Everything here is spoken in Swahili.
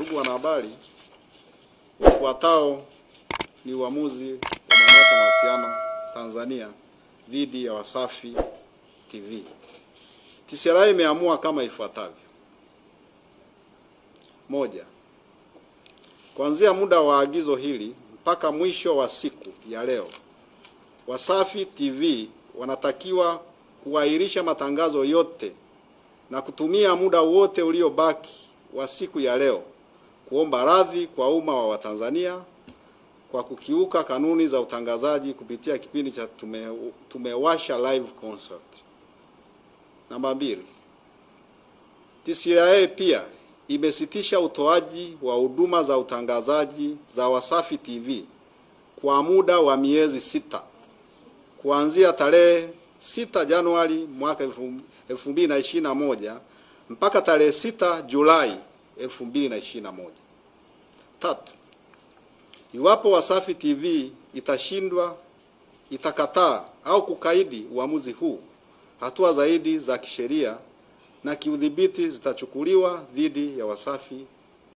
Ndugu wanahabari, ufuatao ni uamuzi wa Mamlaka ya Mawasiliano Tanzania dhidi ya Wasafi TV. TCRA imeamua kama ifuatavyo: moja, kuanzia muda wa agizo hili mpaka mwisho wa siku ya leo, Wasafi TV wanatakiwa kuahirisha matangazo yote na kutumia muda wote uliobaki wa siku ya leo kuomba radhi kwa umma wa Watanzania kwa kukiuka kanuni za utangazaji kupitia kipindi cha tume, tumewasha live concert. Namba mbili, TCRA pia imesitisha utoaji wa huduma za utangazaji za Wasafi TV kwa muda wa miezi sita kuanzia tarehe 6 Januari mwaka 2021 mpaka tarehe 6 Julai 2021. Tatu, iwapo Wasafi TV itashindwa, itakataa au kukaidi uamuzi huu, hatua zaidi za kisheria na kiudhibiti zitachukuliwa dhidi ya Wasafi